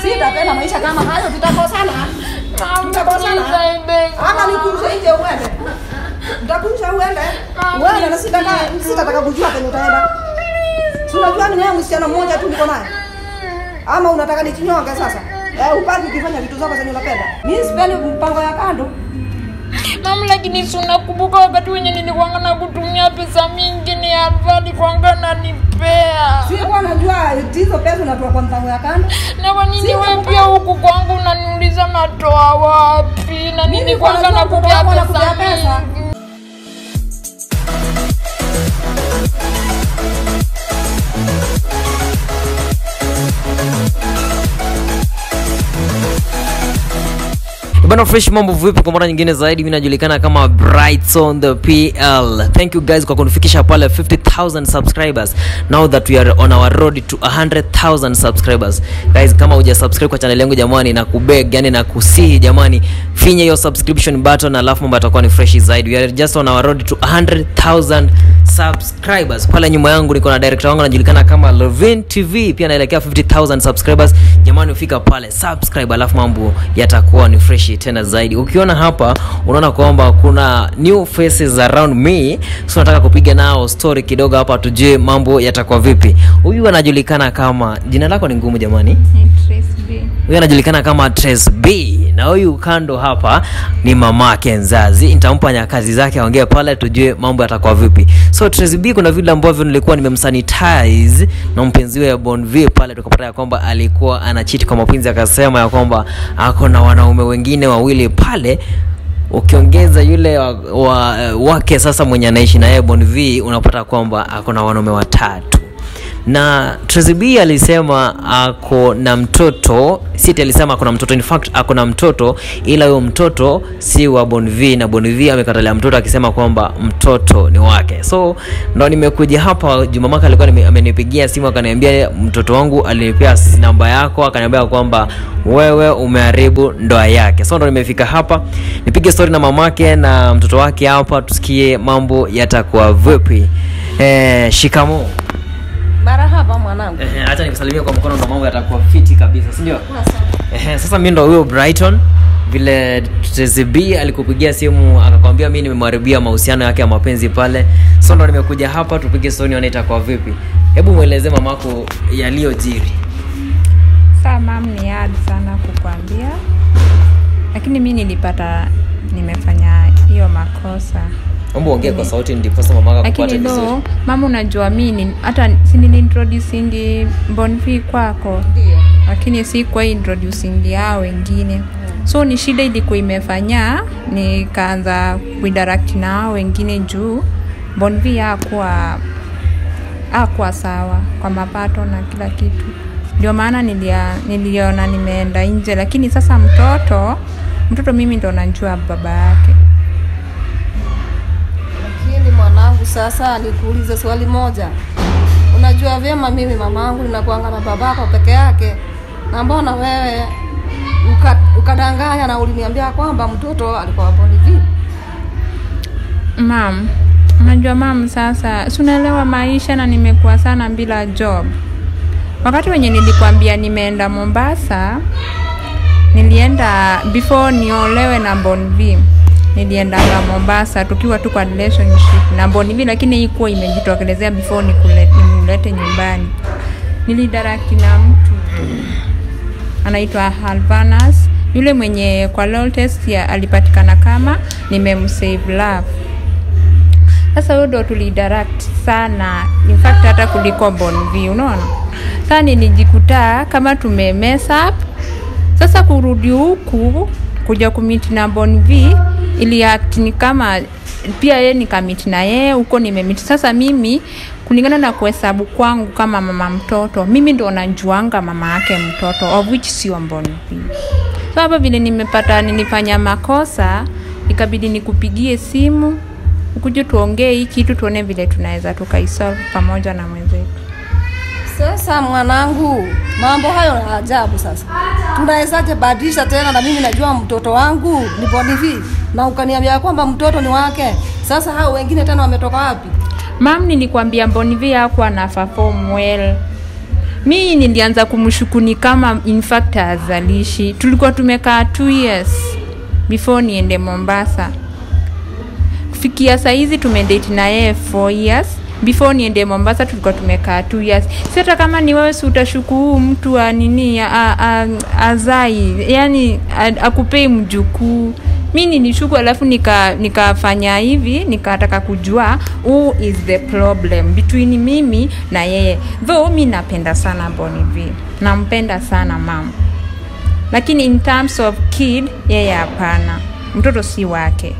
sitapenda maisha kama hayo tutakosana tutakosana ama nikunje nje uende nitakunja uende uende na sitaka sitataka kujua penye utaenda si unajua ni wewe msichana mmoja tu niko naye ama unataka nichinyonge sasa eh, upaki ukifanya vitu zako zenye unapenda mi sipendi mpango ya kando Mam, lakini si unakumbuka wakati wenye nilikuanga na kutumia pesa mingi ni Alva alikuanga nanipea. sikuwa najua hizo pesa unatoa kwa mpango ya kando Na kwa nini wewe pia huku kwangu unaniuliza natoa wapi? Na Mimi nini kwanga najua nakupea mtoto wako pesa anakupea pesa. mingi? bana fresh mambo vipi kwa mara nyingine zaidi mi najulikana kama brightson the pl thank you guys kwa kunifikisha pale 50000 subscribers now that we are on our road to 100000 subscribers guys kama uja subscribe kwa channel yangu jamani na kubeg yani na kusihi jamani finya hiyo subscription button alafu mambo yatakuwa ni fresh zaidi we are just on our road to 100000 subscribers pale nyuma yangu niko na director wangu anajulikana kama Levin TV pia naelekea 50000 subscribers jamani ufika pale subscribe alafu mambo yatakuwa ni fresh tena zaidi ukiona hapa unaona kwamba kuna new faces around me so nataka kupiga nao story kidogo hapa tujue mambo yatakuwa vipi huyu anajulikana kama jina lako ni ngumu jamani huyu anajulikana kama Trace B na huyu kando hapa ni mamake nzazi nitampa nyakazi zake aongee pale tujue mambo yatakuwa vipi so Trace B kuna vile ambavyo nilikuwa nimemsanitize na mpenzi wa Bon V pale tukapata ya kwamba alikuwa anachiti kwa mapenzi akasema ya kwamba ako na wanaume wengine wawili pale ukiongeza yule wa, wa, wake sasa mwenye anaishi na yeye Bon V unapata kwamba ako na wanaume watatu na Tracy B alisema ako na mtoto Siti alisema ako na mtoto in fact ako na mtoto ila huyo mtoto si wa Bonvi na Bonvi amekatalia mtoto akisema kwamba mtoto ni wake so ndo nimekuja hapa Jumamaka alikuwa nime- amenipigia simu akaniambia mtoto wangu alinipea namba yako akaniambia kwamba wewe umeharibu ndoa yake so ndo nimefika hapa nipige story na mamake na mtoto wake hapa tusikie mambo yatakuwa vipi eh, shikamoo marahaba mwanangu Ehe, acha nikusalimia kwa mkono ndo mambo yatakuwa fiti kabisa si ndio Ehe, sasa mi ndo huyo brighton vile TZB alikupigia simu akakwambia mi nimemharibia mahusiano yake ya mapenzi pale so ndo nimekuja hapa tupige stori nione itakuwa vipi hebu mweleze mamako yaliyojiri saa mam ni hard sana kukwambia lakini mi nilipata nimefanya hiyo makosa omba ongee kwa sauti ndiposa mamako akupate lakini vizuri no mama unajua mi ni- hata siniliintroducingi bonfi kwako ndio lakini si kwa introducing yao wengine so ni shida ilikuwa imefanya nikaanza kuidirect na hao wengine juu bonvi akuwa akuwa sawa kwa mapato na kila kitu ndio maana nilia, niliona nimeenda nje lakini sasa mtoto mtoto mimi ndo najua baba yake lakini mwanangu sasa nikuulize swali moja unajua vyema mimi mamangu ninakuanga na babako peke yake na mbona wewe uka- ukadanganya na uliniambia kwamba mtoto alikuwa boni vipi mam unajua mam sasa si unaelewa maisha na nimekuwa sana bila job wakati wenye nilikwambia nimeenda mombasa nilienda before niolewe na bonv niliendanga mombasa tukiwa tu kwa relationship na bonv lakini hii kuwa imejitokelezea before nikule- nimlete nyumbani nilidaraki na mtu anaitwa halvanas yule mwenye kwa lol test ya alipatikana kama nimemsave love sasa huyo ndo tulidirect sana in fact hata kuliko bonv unaona saa nilijikuta kama tume mess up sasa kurudi huku kuja kumiti na bonv ili act ni kama pia yeye nikamiti na yeye huko nimemiti sasa mimi kulingana na kuhesabu kwangu kama mama mtoto mimi ndo najuanga mama yake mtoto of which sio bonv so hapa vile nimepata nilifanya makosa ikabidi nikupigie simu ukuje tuongee hii kitu tuone vile tunaweza tukaisolve pamoja na mwenzetu sasa mwanangu mambo hayo ya ajabu sasa tunawezaje badilisha tena na mimi najua mtoto wangu ni bonivi na ukaniambia kwamba mtoto ni wake sasa hao wengine tena wametoka wapi mam nilikwambia mbonivi hakuwa na perform well mi nilianza kumshukuni kama in fact azalishi tulikuwa tumekaa two years before niende mombasa kufikia saizi tumedate na yeye four years before niende mombasa tulikuwa tumekaa two years si hata kama ni wewe si utashuku huu mtu a nini a, a, azai yani a- akupei mjukuu mi nilishuku alafu nika- nikafanya hivi nikataka kujua who is the problem between mimi na yeye though mi napenda sana boniv nampenda sana mama lakini in terms of kid yeye hapana mtoto si wake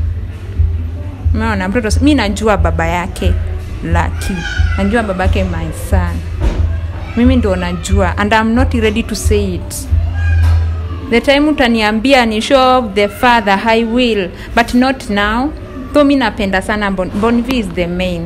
umeona mtoto si- mi najua baba yake laki najua baba yake my son mimi ndio najua and I'm not ready to say it the time utaniambia ni show of the father i will but not now though mi napenda sana bon, bonv is the main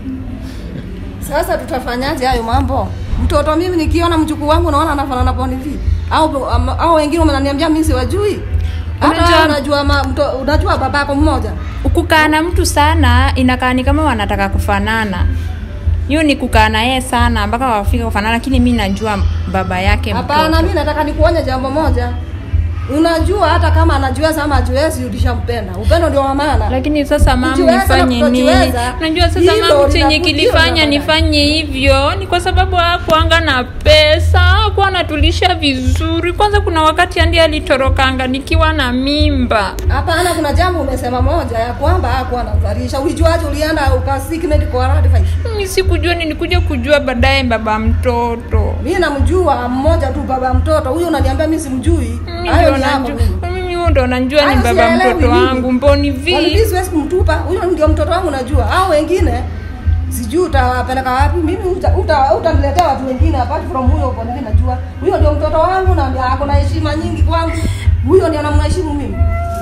Sasa tutafanyaje hayo mambo? Mtoto mimi nikiona mjukuu wangu naona anafanana na Boni V au am- au wengine wananiambia mimi siwajui. Hata Unajua- wewe unajua ma, mto, unajua babako mmoja. kukaa na mtu sana inakaa ni kama wanataka kufanana hiyo ni kukaa na yeye sana mpaka wafika kufanana lakini mi najua baba yake Hapana, mtoto. mimi nataka nikuonye jambo moja. Unajua hata kama anajiweza ama hajiwezi ulishampenda. Upendo ndio wa maana. lakini sasa mam Kujiweza na nifanye nini kutojiweza, najua sasa hilo mam chenye linakuja kilifanya baadaye. nifanye hivyo ni kwa sababu hakuanga na pesa hakuwa anatulisha vizuri kwanza kuna wakati andi alitorokanga nikiwa na mimba Hapana, kuna jambo umesema moja ya kwamba hakuwa anazalisha. Ulijuaje ulienda ukasiki medical advice? mi sikujua nilikuja kujua baadaye baba mtoto Mimi namjua mmoja tu baba mtoto. Huyo unaniambia mimi simjui. Mimi Hayo ndio ni yako najua- mimi. mimi huyo ndo najua ni Hayo baba sielewi mtoto mimi. wangu mboni Kwa nini vi siwezi kumtupa? Huyo ndio mtoto wangu najua. Hao wengine sijui utawapeleka wapi. Mimi uta- uta- utaniletea watu wengine apart from huyo kwa nini najua. Huyo ndio mtoto wangu na ako na heshima nyingi kwangu. Huyo ndio namheshimu mimi.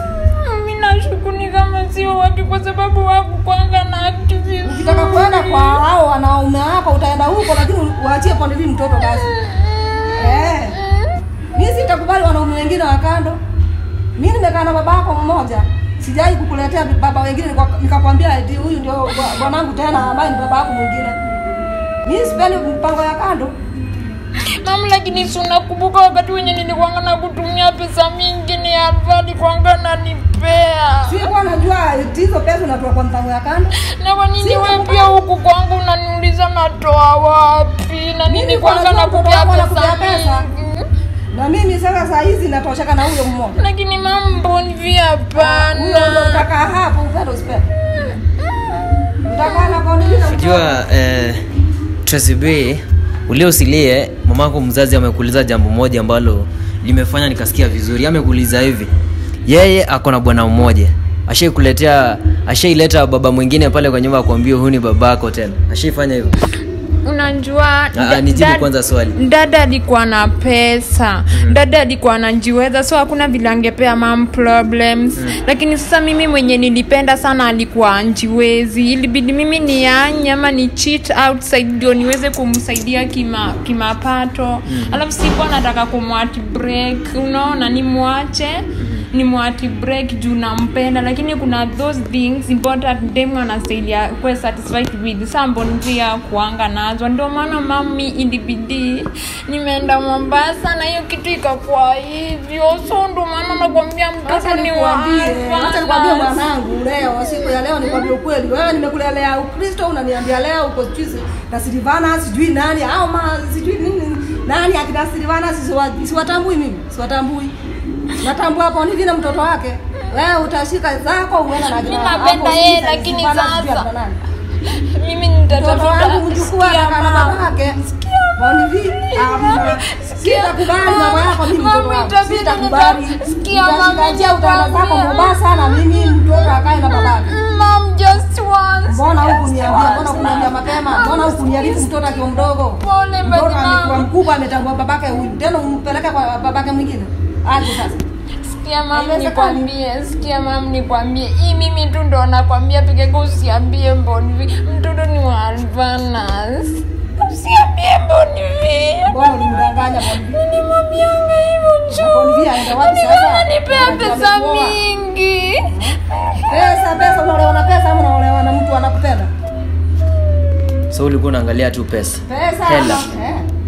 mi nashukuni kama sio wake kwa sababu wakukwanga na akti vizuri. Ukitaka kwenda kwa hao wanaume wako utaenda huko lakini uachie pande hii mtoto basi. Eh. Mimi sitakubali wanaume wengine wa kando. Mimi nimekaa na babako mmoja. Sijai kukuletea baba wengine nika- nikakwambia eti huyu ndio bwa- bwanangu tena ambaye ni baba yako mwingine. Mimi sipendi mpango ya kando. Mam, lakini si unakumbuka wakati wenye nilikuanga na kutumia pesa mingi ni Alvali kwanga nanipea Sikuwa najua eti hizo pesa unatoa kwa mpango ya kando. na kwa nini Si we unakumbuka- pia huku kwangu unaniuliza natoa wapi na Mimi nini kwa kwanga najua na mtoto kupea wako pesa anakupea pesa. mingi Na mimi sasa saa hizi natosheka na huyo mmoja. lakini mam mboni vi Huyo ndio hapana utakaa hapo upendo usipende. Utakaa na kwa nini na mtoto? unajua eh, Tracy B ulie usilie mamako mzazi amekuuliza jambo moja ambalo limefanya nikasikia vizuri amekuuliza hivi yeye ako na bwana mmoja ashaikuletea ashaileta baba mwingine pale kwa nyumba akwambia huyu ni babako tena ashaifanya hivyo unajua Ah, da- nijibu dad- kwanza swali. dada alikuwa na pesa dada alikuwa anajiweza so hakuna vile angepea mam problems lakini sasa mimi mwenye nilipenda sana alikuwa anjiwezi ilibidi mimi nianye ama ni cheat outside ndio niweze kumsaidia kima kimapato alafu sikuwa nataka kumwati break unaona nimwache nimwati break juu nampenda lakini kuna those things important dem anastailia kuwe satisfied with sambon pia kuanga nazo ndio maana mami ilibidi nimeenda mombasa na hiyo kitu ikakuwa hivyo so ndio maana nakwambia Acha mtoto ni nikwambie, acha nikwambie wa mwanangu leo, siku ya leo nikwambie ukweli. Wewe nimekulelea Ukristo, unaniambia leo uko sijui na Silvana sijui nani au ma sijui nini nani akina Silvana siwa- siwatambui mimi, siwatambui. Natambua hapo ni vile mtoto wake. Wewe utashika zako uende na Mimi akina- napenda hapo yeye, sijui lakini Silvana sijui sasa- akina nani. mimi Mtoto nitatafuta wangu mjukuu sikia anakaa na mama. babake. Boni vi, amna. Sitakubali mambo yako mimi mtoto Mami, wangu. itabidi Sitakubali. nita- sikia, mami, Utashikatia utaenda zako nitakwambia. Mombasa na mimi mtoto akae na babake. Mam, just once. Mbona huku Just niambia, mbona once. kuniambia mapema? Mbona huku niarifu mtoto akiwa mdogo? Pole, Mtoto basi amekuwa mama. mkubwa ametambua babake huyu. Tena umpeleke kwa babake mwingine. Aje sasa. Sikia mam, Haiwezekani. nikwambie, sikia mam, nikwambie, hii mimi tu ndo nakwambia peke yako, usiambie Mbonivi, mtoto ni wa Alvanas, usiambie Mbonivi. Mbona ulimdanganya Bonivi? Nilimwambianga hivyo Na Bonivi juu, aenda wapi Nilikuwa sasa? ananipea Anajua pesa amekuoa. mingi. Pesa, pesa unaolewa na pesa ama unaolewa na mtu anakupenda? so ulikuwa unaangalia tu pesa Pesa. Hela. ama- Eh.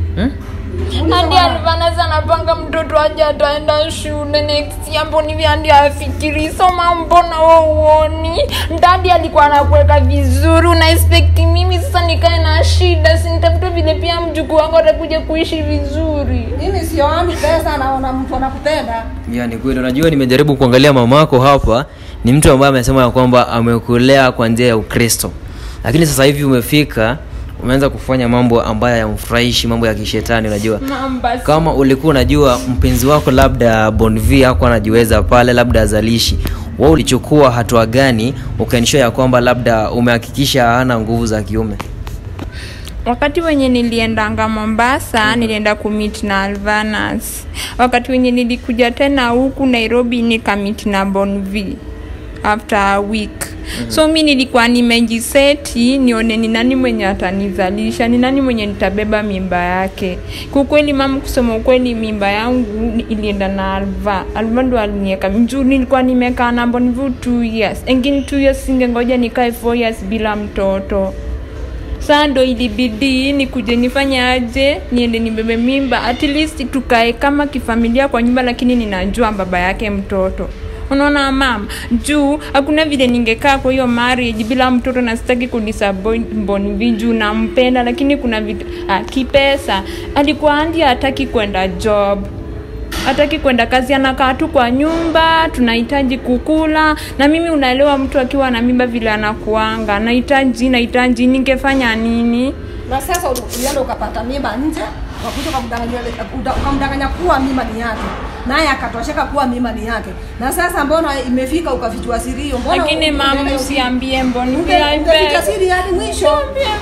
hmm? hadi Alvanas anapanga mtoto aje ataenda shule next year, mbona hivi hadi afikiri soma, mbona wewe uoni? Dadi alikuwa anakuweka vizuri, una expect mimi sasa nikae na shida, si nitafuta vile pia mjukuu wangu atakuja kuishi vizuri. mimi sioani pesa naona mtu anakupenda ya ni kweli unajua nimejaribu kuangalia mamako hapa ni mtu ambaye amesema ya kwamba amekulea kwa njia ya ukristo lakini sasa hivi umefika umeanza kufanya mambo ambayo yamfurahishi mambo ya kishetani unajua Mamba kama ulikuwa unajua mpenzi wako labda bonv ako anajiweza pale labda azalishi wa ulichukua hatua gani ukaensure ya kwamba labda umehakikisha hana nguvu za kiume wakati wenye niliendanga mombasa nilienda kumit na alvanas wakati wenye nilikuja tena huku nairobi nikamit na bonv after a week mm-hmm. so mi nilikuwa nimejiseti nione ni nani mwenye atanizalisha ni nani mwenye nitabeba mimba yake kukweli mama kusema ukweli mimba yangu ni- ilienda na alva alva ndo alinieka juu nilikuwa nimekaa na bonvu two years engine two years singengoja nikae four years bila mtoto saa ndo ilibidi nikuje nifanye aje niende nibebe mimba at least tukae kama kifamilia kwa nyumba lakini ninajua baba yake mtoto unaona mama juu hakuna vile ningekaa kwa hiyo marriage bila mtoto na sitaki kudisabonvi juu nampenda lakini kuna vitu ah, kipesa alikuwa andi hataki kwenda job hataki kwenda kazi anakaa tu kwa nyumba tunahitaji kukula na mimi unaelewa mtu akiwa na mimba vile anakuanga nahitaji nahitaji ningefanya nini na sasa ulienda ukapata mimba nje wakuja ukamdanganya uda- ukamdanganya kuwa mimba ni yake naye akatosheka kuwa mimba ni yake na sasa mbona imefika ukafichua siri hiyo mbona lakini u- mama unaenda- usiambie mboni unge- ungeficha siri hadi mwisho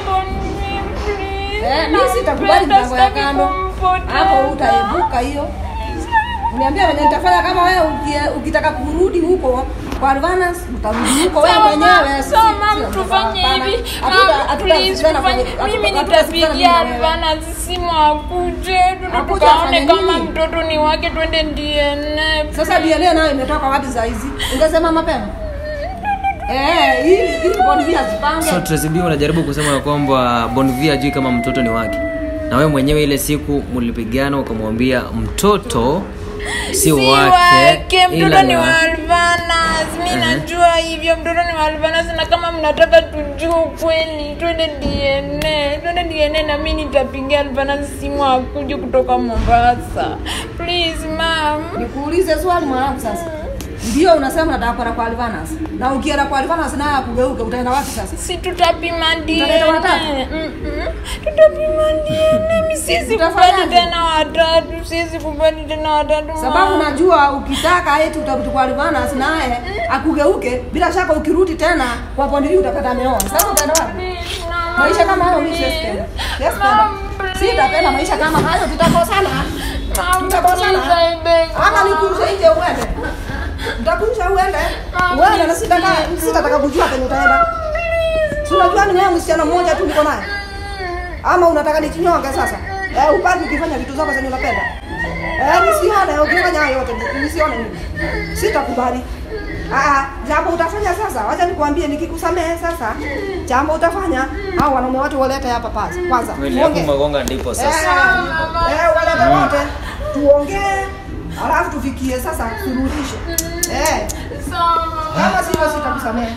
Eh, mi sitakubali mpango ya kando hapo utaebuka hiyo uniambia venye nitafanya kama wewe uki- ukitaka kurudi huko kwa Advance utarudi huko wewe mwenyewe si- mam sio tufanye hapana. hivi Hatuta- Mam, hatuta please, sikizana tufanye- kwa- hatu- mimi hatuta sikizana mimi nitapigia na wewe. Alvana simu akuje tuende Akuje tukaone afanye kama nini? mtoto ni wake twende DNA Sasa DNA nayo imetoka wapi saa hizi? Ungesema mapema. Eh, ili ili bonvia zipange. so Tracy B unajaribu kusema ya kwamba bonv ajui kama mtoto ni wake na wewe mwenyewe ile siku mlipigana ukamwambia mtoto si si wake wake ila mtoto ni wa- wa Alvanas mi najua hivyo mtoto ni wa Alvanas na kama mnataka tujue ukweli twende DNA twende DNA na mi nitapigia Alvanas simu akuje kutoka Mombasa please mam Nikuulize swali mwanangu sasa. Ndio unasema unataka kwenda kwa Alvanas. Na ukienda kwa Alvanas naye akugeuke utaenda wapi sasa? si tutapima Tutaleta watatu? DNA Mm-mm. tutapima DNA mi siwezi Utafanyaje? kubali tena watatu siwezi kubali tena watatu Sababu mam. najua ukitaka eti utarudi kwa Alvanas naye akugeuke bila shaka ukirudi tena kwa Pondi utapata ameoa. Sasa utaenda wapi? Please, mama, Maisha kama hayo mimi please. siwezi Yes, Mom, Sitapenda maisha kama hayo tutakosana. Mom, Tutakosana. please, I beg. Ama nikunje nje uende. Nitakunja uende. Uende na sitaka sitataka kujua penye utaenda. Si unajua ni wewe msichana mmoja tu niko naye. Ama unataka nichinyonge sasa? Eh, upande ukifanya vitu zako zenye unapenda. Eh, nisione ukifanya hayo yote nisione mimi. Sitakubali. Ah, jambo utafanya sasa. Wacha nikwambie nikikusamehe sasa. Jambo utafanya au wanaume wote walete hapa pasi. Kwanza. Kweli hapo tuongee. magonga ndipo Eh, sasa eh, walete wote tuongee, alafu tufikie sasa suluhisho. Eh, Sawa. kama sivyo sitakusamehe.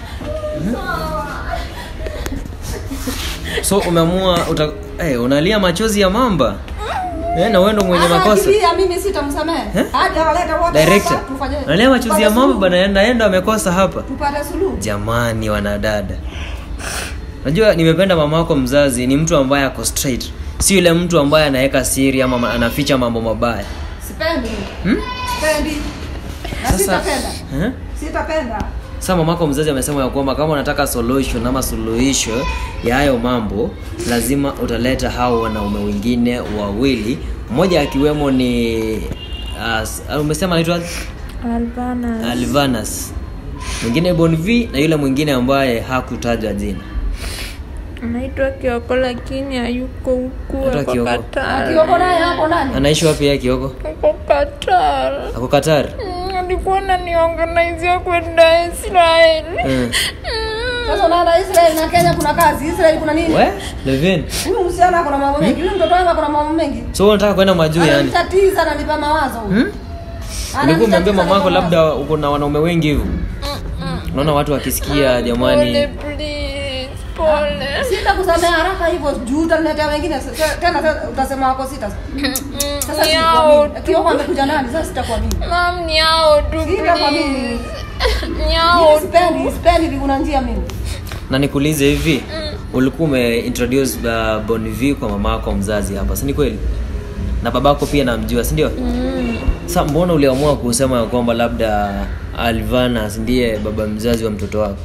so umeamua uta... hey, unalia machozi ya mamba eh, na wewe ndo mwenye Sasa makosa akilia mimi sitamsamehe. Eh? Hadi awalete wote director hapa, tufanye. unalia machozi tupate ya mamba suluhu. bana naenda amekosa hapa Tupate suluhu. jamani wanadada najua nimependa mama wako mzazi ni mtu ambaye ako straight si yule mtu ambaye anaweka siri ama ma- anaficha mambo mabaya Sipendi. hmm? Sipendi. Na sasa sitapenda. eh? Sitapenda. sasa mamako mzazi amesema ya kwamba kama unataka solution ama suluhisho ya hayo mambo lazima utaleta hao wanaume wengine wawili mmoja akiwemo ni uh, umesema anaitwa alvanas alvanas mwingine bonv na yule mwingine ambaye hakutajwa jina anaitwa kioko lakini hayuko huku Anaitwa ako Kioko. Qatar. Akioko naye hapo ndani. anaishi wapi yeye kioko ako Qatar. ako qatar Mm, alikuwa naniorganizia kwenda Israel mm. Mm, Sasa unaenda Israel na Kenya kuna kazi. Israel kuna nini? we levin Huyu msichana ako na mambo mengi. Huyu mtoto wangu ako na mambo mengi. so wewe unataka kwenda majuu yani Ananitatiza ananipa mawazo huyu. hmm? ulikuwa umeambia Ananitatiza mamako ananipa labda uko na wanaume wengi hivyo unaona watu wakisikia jamani Pole, please, pole. sitakusamea haraka hivyo juu utaniletea wengine S- s- tena tena utasema wako sita sasa Ni hao sitakuamini kioko amekuja nani sasa sitakuamini Mam, ni hao tu, sitakuamini please. Ni hao Mimi tu. sipendi sipendi vikuna njia mimi na nikuulize hivi ulikuwa umeintroduce uh, bonv kwa mama yako mzazi hapa si ni kweli na babako pia namjua si ndio mm. sa mbona uliamua kusema ya kwamba labda alvanas ndiye baba mzazi wa mtoto wako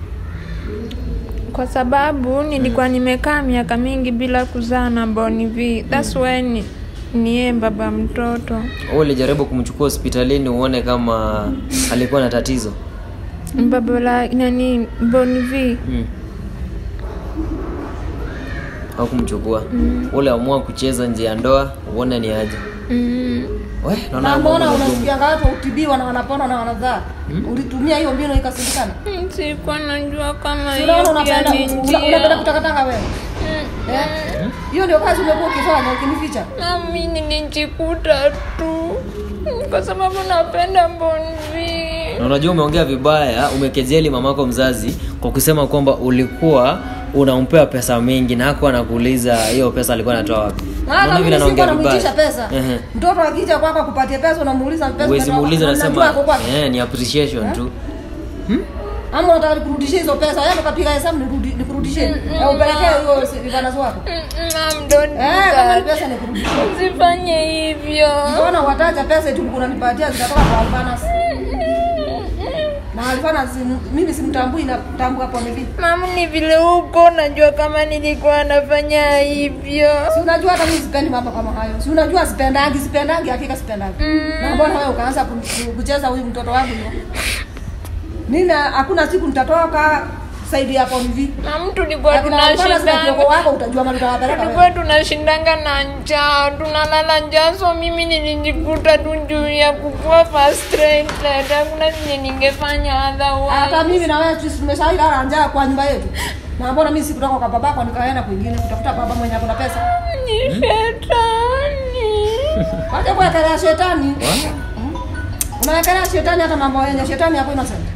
kwa sababu nilikuwa nimekaa miaka mingi bila kuzaa na Bonivi. That's why ni niye baba mtoto. Wewe ulijaribu kumchukua hospitalini uone kama alikuwa na tatizo Baba la nani Bonivi. mm. au kumchukua mm. uliamua kucheza nje ya ndoa uone ni aje Mm. we naona na mambo mbona magumu. unasikianga watu utibiwa na wanapona na wanazaa ulitumia hiyo mbinu ikasindikana Sikuwa najua kama Si hiyo unaona pia unapenda ni una- unapenda njia. kutakatanga wewe Eh? hiyo ndio kazi umekuwa ukifanya ukinificha Nami nilijikuta tu kwa sababu napenda Bonivi. na unajua umeongea vibaya umekejeli mamako mzazi kwa kusema kwamba ulikuwa unampea pesa mingi na hakuwa anakuuliza hiyo pesa alikuwa anatoa wapi hata Unaona mimi vile sikuwa anaongea namuitisha vibaya pesa Ehe. mtoto akija kwako akupatie pesa unamuuliza pesa huwezi umetoa muuliza wapi? nasema Unajua ako kwake. eh, ni appreciation tu ama unataka nikurudishie hizo pesa yaani ukapiga hesabu nikurudi- nikurudishie na upelekee hiyo vivanazo wako Mam, don't do eh kama ni that. pesa nikurudishie Usifanye hivyo. mbona wataja pesa eti unanipatia zitatoka kwa Alvanas na Alvanas mimi simtambui na tambua hapo hivi Mam, ni vile huko najua kama nilikuwa nafanya hivyo. si unajua hata mimi sipendi mambo kama hayo si unajua sipendangi sipendangi hakika sipendangi na mbona wewe ukaanza ku- kucheza huyu mtoto wangu hiyo mimi hakuna siku nitatoka saidi hapo hivi Mam, tulikuwa Akina Alvanas na kioko tunashindanga wako utajua mali utawapeleka tulikuwa wewe tunashindanga na njaa tunalala njaa so mimi nilijikuta tu juu ya kukua frustrated hakuna zenye ningefanya hata otherwise mimi na wewe sisi tumeshailala njaa kwa nyumba yetu na mbona mimi sikutoka kwa babako nikaenda kwingine kutafuta baba mwenye ako na pesa ni shetani wacha kuwekelea shetani unawekelea shetani hata mambo yenye shetani hapo innocent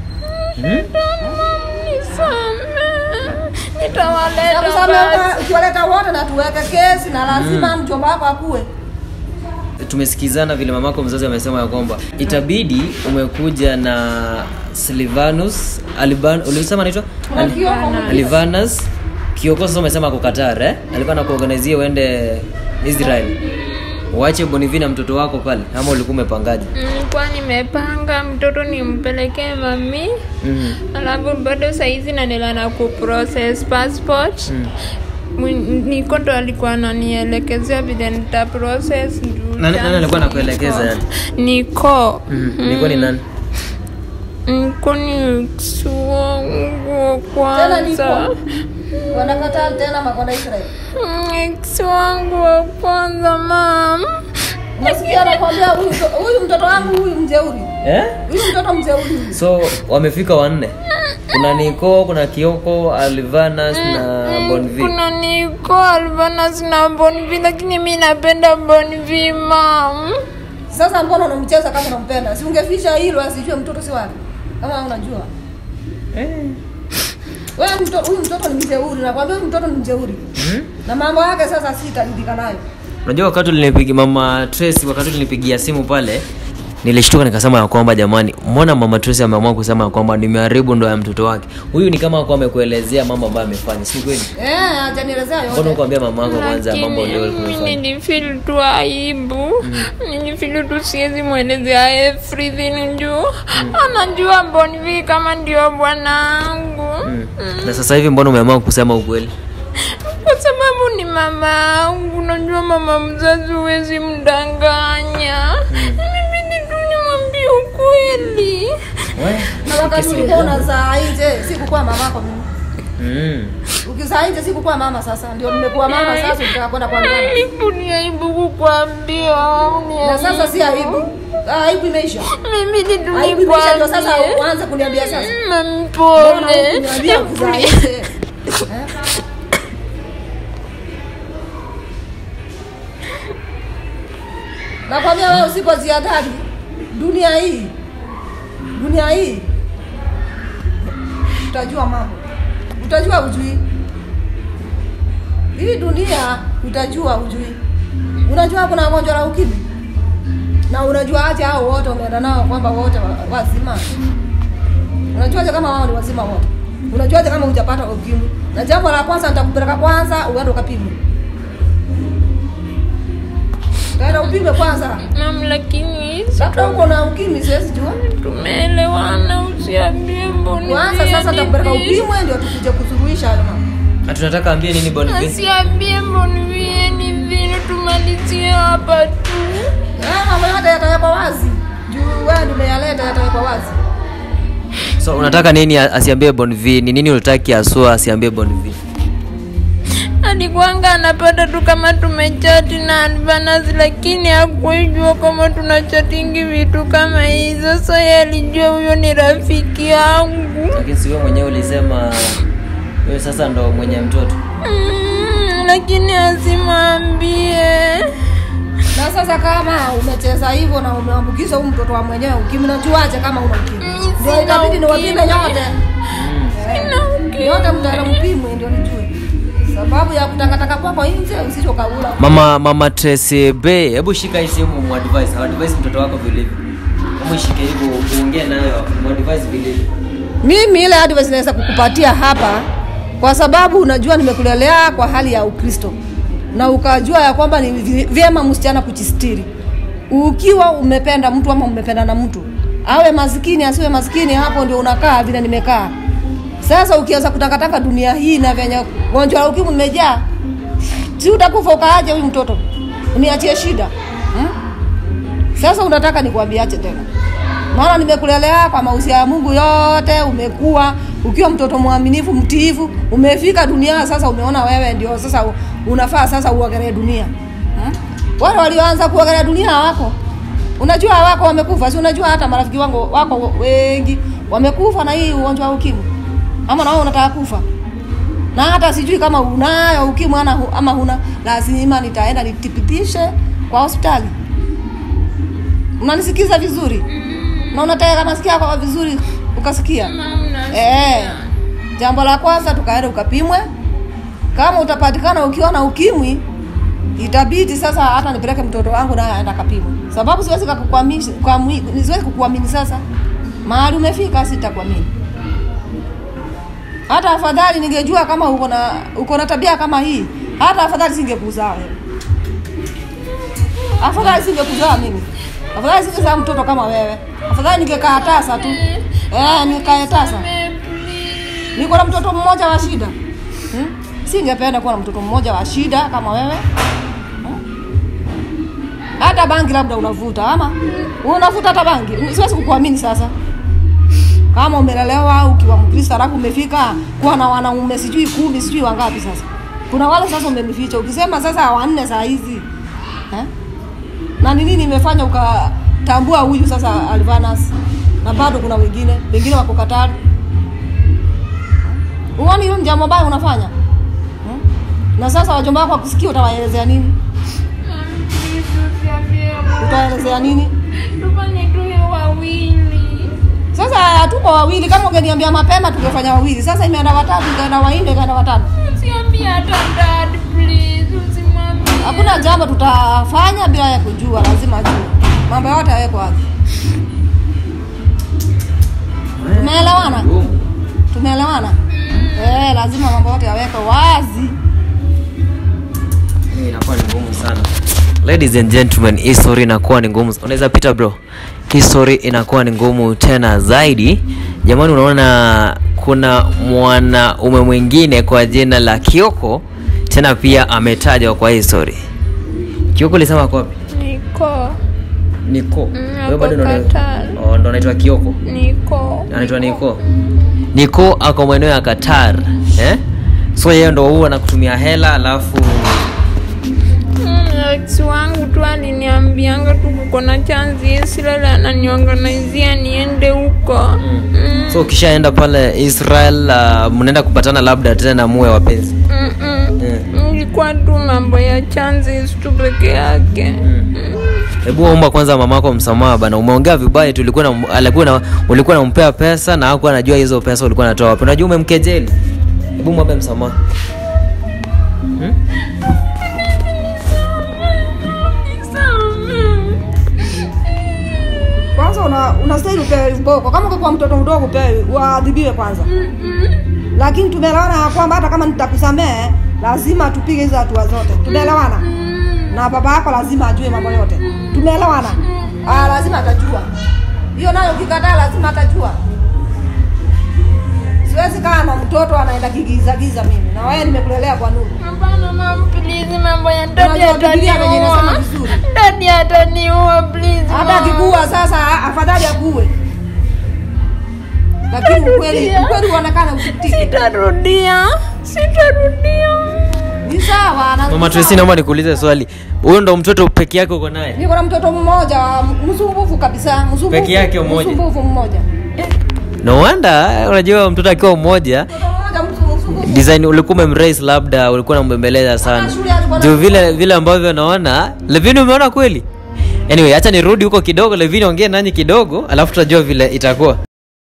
nisame nitawaleta Nakusamea basi ukiwaleta wote na tuweke kesi na lazima mjomba wako akue tumesikizana vile mamako mzazi amesema ya kwamba itabidi umekuja na Silvanus Aliban ulisema anaitwa Kuna Kioko. Alivanus Kioko sasa umesema ako Qatar eh alikuwa anakuorganizia uende Israel uache Bonivi na mtoto wako pale ama ulikuwa umepangaje nilikuwa nimepanga mtoto nimpelekee mami mm. alafu bado saizi naendelea na kuprocess passport mm. niko ndo alikuwa ananielekezea vile nita process juu nani, nani alikuwa chansi anakuelekeza niko- yani niko mm. nilikuwa ni nani niko ni wangu wa Tena niko. kwanza wanakataa tena makwenda Israel ex wangu wa kwanza mam nasikia anakwambia huyu mto- huyu mtoto wangu huyu mjeuri eh huyu mtoto mjeuri huyu. so wamefika wanne kuna Niko kuna Kioko Alvanas na Bonvi kuna niko alvanas na bonvi lakini mi napenda bonvi mam sasa mbona unamcheza kama unampenda si ungeficha hilo asijue mtoto si wake kama unajua wewe mtoto huyu mtoto ni mjeuri nakwambia huyu mtoto ni mjeuri na mambo yake sasa sitaridhika nayo unajua wakati ulinipigia mama Tracy wakati ulinipigia simu pale nilishtuka nikasema ya kwamba jamani mbona mama Tracy ameamua kusema ya kwamba nimeharibu ndoa ya mtoto wake huyu ni kama kwa amekuelezea mambo ambayo amefanya si kweli eh hajanielezea mbona yote ukwambia mama yako kwanza mambo ndio lakini mi ulifanya nilifil tu aibu nilifil tu siwezi mwelezea everything juu anajua bonvi kama ndio bwanangu na sasa hivi mbona umeamua kusema ukweli kwa sababu ni mama yangu najua mama mzazi huwezi mdanganya imebidi tu nimwambie ukweli na wakati ulikuwa unazaa nje sikukuwa mamako mimi mm. ukizaa nje sikukuwa mama sasa ndio nimekuwa mama sasa ukitaka kwenda kwa mama aibu ni aibu kukwambia au ni na sasa si aibu Ah, aibu imeisha mimi aibu imeisha ndio sasa nitulikwambie uanze kuniambia sasa Mbona mpole hukuniambia kuzae? Eh? nakwambia wewe usipoziadhari dunia hii dunia hii utajua mambo utajua ujui hii dunia utajua ujui unajua kuna gonjwa la ukimwi na unajua aje hao wote umeenda nao kwamba wote wa- wazima unajuaje kama wao ni wazima wote unajuaje kama hujapata ukimwi na jambo la kwanza nitakupeleka kwanza uende ukapimwe kaenda upime kwanza mam lakini labda uko na ukimwi siwezi jua tumeelewana usiambie mboni kwanza sasa nitakupeleka upimwe ndio tukuje kusuluhisha hayo mambo na tunataka ambie nini Boni V? asiambie mboni ni vile tumalizie hapa tu Eh, mambo yote yatawekwa wazi juu wewe ndio umeyaleta yatawekwa wazi so unataka nini a- asiambie Boni V? ni nini unataki asua asiambie Boni V? alikuanga anapata tu kama tumechati na advanas lakini hakuijua kama tunachatingi vitu kama hizo so ye alijua huyo ni rafiki yangu lakini si wewe mwenyewe ulisema wewe sasa ndo mwenye mtoto mm, lakini asimwambie na sasa kama umecheza hivyo na umeambukiza huyu mtoto wa mwenyewe ukimwi najuaje kama una ukimwi Mm, ndio sina itabidi niwapime ukimwi. nyote Eh, nyote mtaenda mpimwe ndio nijue sababu ya kutakataka kwako nje usichokaula mama mama Tracy Bay hebu shika hii simu muadvise advise mtoto wako vilivyo hebu ishike hivyo uongee nayo muadvise vilivyo mimi ile advice naweza kukupatia hapa kwa sababu unajua nimekulelea kwa hali ya ukristo na ukajua ya kwamba ni vi- vyema msichana kujistiri ukiwa umependa mtu ama umependa na mtu awe maskini asiwe maskini hapo ndio unakaa vile nimekaa sasa ukianza kutakataka dunia hii na venye gonjwa la ukimwi limejaa si utakufa ukaaje huyu mtoto uniachie shida hmm? sasa unataka nikuambiache tena maana nimekulelea kwa mausia ya mungu yote umekuwa ukiwa mtoto mwaminifu mtiifu umefika dunia sasa umeona wewe ndio sasa u- unafaa sasa uogelee dunia hmm? wale walioanza kuogelea dunia hawako unajua hawako wamekufa si unajua hata marafiki wangu wako wengi wamekufa na hii ugonjwa wa ukimwi ama na wewe unataka kufa na hata sijui kama unayo ukimwi ana- ama huna lazima nitaenda nitipitishe kwa hospitali unanisikiza vizuri na unataka masikio yako vizuri ukasikia eh, jambo la kwanza tukaenda ukapimwe kama utapatikana ukiwa na ukimwi itabidi sasa hata nipeleke mtoto wangu naye aenda kapimwe sababu siwezi kukuamini kuamini- siwezi kukuamini sasa mahali umefika sitakuamini hata afadhali ningejua kama uko na uko na tabia kama hii hata afadhali singekuzaa wewe afadhali singekuzaa mimi afadhali singezaa mtoto kama wewe afadhali ningekaa tasa tu eh nikae tasa niko na mtoto mmoja wa shida hmm? singependa kuwa na mtoto mmoja wa shida kama wewe hmm? hata bangi labda unavuta ama unavuta hata bangi siwezi kukuamini sasa kama umelelewa ukiwa mkristo alafu umefika kuwa na wanaume sijui kumi sijui wangapi sasa kuna wale sasa umemificha ukisema sasa wanne saa hizi eh? na ni nini imefanya ukatambua huyu sasa alvanas na bado kuna wengine wengine wako katari uoni hiyo ni jambo baya unafanya hmm? na sasa wajomba wako wakusikia utawaelezea nini utaelezea nini tufanye tuwe wawili sasa hatuko wawili kama ungeniambia mapema tungefanya wawili sasa imeenda watatu ikaenda wanne ikaenda watano usiambie hata dad please usimwambie hakuna jambo tutafanya bila ya kujua lazima ajue mambo yote yawekwa wazi tumeelewana tumeelewana eh, lazima mambo yote yawekwe wazi Hii inakuwa ni ngumu sana ladies and gentlemen hii story inakuwa ni ngumu unaweza pita bro hii story inakuwa ni ngumu tena zaidi jamani unaona kuna mwanaume mwingine kwa jina la kioko tena pia ametajwa kwa hii story kioko ulisema ako wapi niko niko Mm, Wewe ako bado ndo una- Qatar. Oh, ndo anaitwa kioko niko anaitwa niko niko ako maeneo ya qatar eh? so yeye ndo huwa anakutumia hela alafu Mm, ex wangu tu aliniambianga tu kuko na chanzi silale ananiorganizia niende huko mm. so ukishaenda pale israel uh, mnaenda kupatana labda tena muwe wapenzi Mm-mm. Eh. ilikuwa tu mambo ya chances tu peke yake hebu omba kwanza mamako msamaha bana umeongea vibaya tu ulikuwa na, alikuwa na, ulikuwa nampea pesa na hakuwa anajua hizo pesa ulikuwa natoa wapi unajua umemkejeli hebu mwombe msamaha kwanza una unastahili upewe mboko kama kwa mtoto mdogo upewe uadhibiwe kwanza lakini tumeelewana ya kwamba hata kama nitakusamehe lazima tupige hizo hatua zote tumeelewana na baba yako lazima ajue mambo yote tumeelewana ah, lazima atajua hiyo nayo ukikataa lazima atajua siwezi kaa na mtoto anaenda kigizagiza mimi na wewe nimekulelea kwa nuru hapana mam please mambo ya dadi Unajua Biblia venye inasema ataniua vizuri. dadi ataniua please hata mom. akikuua sasa afadhali akuue lakini ukweli ukweli uonekana usitike sitarudia sitarudia ni sawa na- mama ni Tracy sawa. naomba nikuulize swali huyo ndo mtoto peke yake uko naye niko na mtoto mmoja msumbufu kabisa msumbufu Peke yake mmoja? msumbufu mmoja no wonder unajua mtoto akiwa mmoja mtoto mmoja msu- msumbufu design ulikuwa umemraise labda ulikuwa unambembeleza sana Ah, shule alikuwa na- juu vile vile ambavyo naona levini umeona kweli anyway hacha nirudi huko kidogo levini ongee nanyi kidogo alafu tutajua vile itakuwa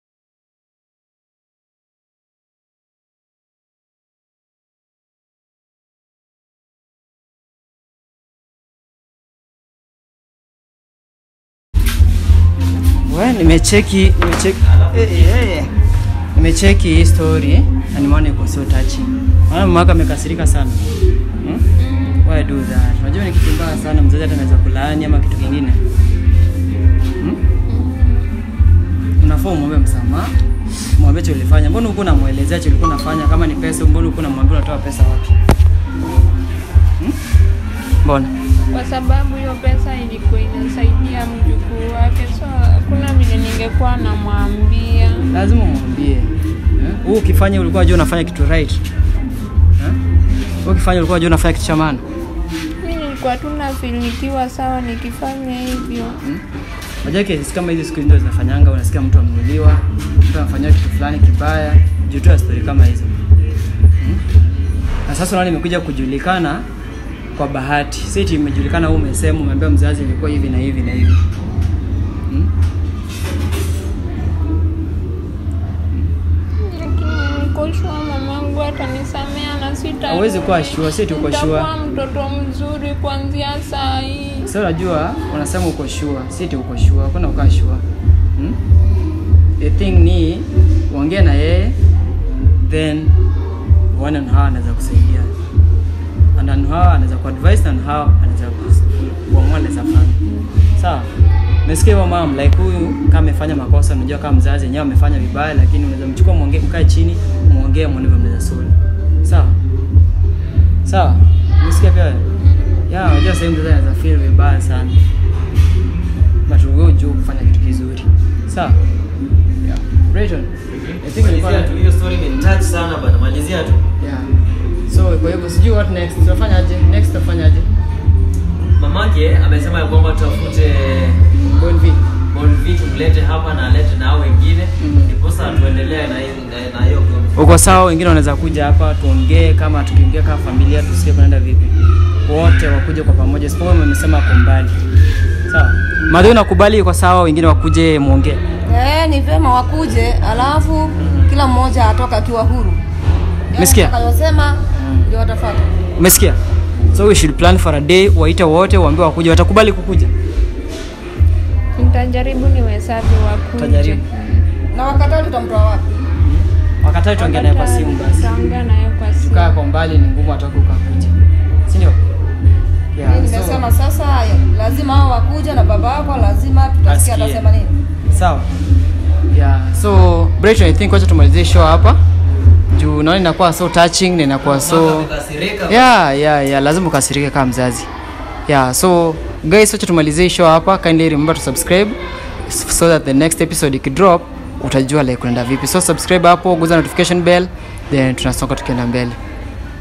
We, nimecheki nimecheki eh, eh, eh. nimecheki hii story na nimeona iko so touching. Maana mama yako amekasirika sana. Hmm? Why do that? Unajua ni kitu mbaya sana mzazi hata anaweza kulaani ama kitu kingine. Hmm? Unafaa umwombe msamaha. Mwambie cha ulifanya. Mbona uko unamuelezea cha ulikuwa unafanya kama ni pesa, mbona uko unamwambia unatoa pesa wapi? Hmm? Mbona? kwa sababu hiyo pesa ilikuwa inasaidia mjukuu wake so hakuna vile ningekuwa namwambia lazima umwambie Eh? Wewe ukifanya ulikuwa unajua unafanya kitu right Eh? Wewe ukifanya ulikuwa unajua unafanya kitu cha maana mi nilikuwa tu nafilikiwa sawa nikifanya hivyo unajua kesi kama hizi siku hizi ndio zinafanyanga unasikia mtu ameuliwa mtu anafanywa kitu fulani kibaya juu tu ya story kama hizo Hmm? na sasa unaona imekuja kujulikana kwa bahati si eti imejulikana wewe umesema umeambia mzazi ilikuwa hivi na hivi na hivi Hmm? lakini niko shua mamangu atanisamea na sita Hauwezi kuwa sure, si eti uko sure. Nitakuwa mtoto mzuri kuanzia saa hii Sasa unajua unasema uko sure, si eti uko sure, hakuna ukaa sure. Hmm? The thing ni uongee na yeye then uone ni how anaweza kusaidia. And on how anaweza kuadvise and how anaweza kus- kuamua anaweza fanya. Sawa? Umesikia hivyo mom, like huyu kama amefanya makosa, unajua kama mzazi yenyewe amefanya vibaya, lakini unaweza mchukua muongee, mkae chini, muongee muone vile mnaweza solve. Sawa? Sawa? Umesikia pia wewe? Yeah, unajua sehemu mzazi anaweza feel vibaya sana. But wewe juu kufanya kitu kizuri. Sawa? Yeah. Brayton. I think nilikuwa story sana bana malizia tu Yeah. So kwa hivyo sijui what next. Tutafanyaje? Next tutafanyaje? mamake amesema ya kwamba tutafute Bon V. bonvi tumlete hapa na alete na hao wengine Mhm. ndiposa tuendelee na hiyo- na- na hiyo Uko sawa, wengine wanaweza kuja hapa tuongee, kama tukiongea kama familia tusikie kunaenda vipi. Wote wakuje kwa pamoja, isipokuwa mmesema ako mbali. Sawa. Madhu nakubali iko sawa, wengine wakuje muongee. Eh, ni vyema wakuje alafu kila mmoja atoka akiwa huru Yale Umesikia? atakayosema ndio watafuata Umesikia? So we should plan for a day, waite wote, waambie wakuje, watakubali kukuja. nitajaribu niwesavi wakuje Utajaribu. na wakatali tutamtoa wapi Wakati tuongee naye kwa simu basi. tutaongea naye kwa simu Kukaa kwa mbali ni ngumu atoke ukakuja. Si ndio? Yeah, Mimi so- nimesema sasa lazima hao wakuja na baba yako lazima tutasikia Asikie. atasema nini sawa yeah so Brayton, I think wacha tumalizie show hapa juu naona inakuwa so touching na inakuwa so yeah yeah yeah lazima ukasirike kama mzazi yeah so guys wacha tumalizie show hapa kindly remember to subscribe so that the next episode ikidrop utajua like unaenda vipi so subscribe hapo guza notification bell then tunasonga tukienda mbele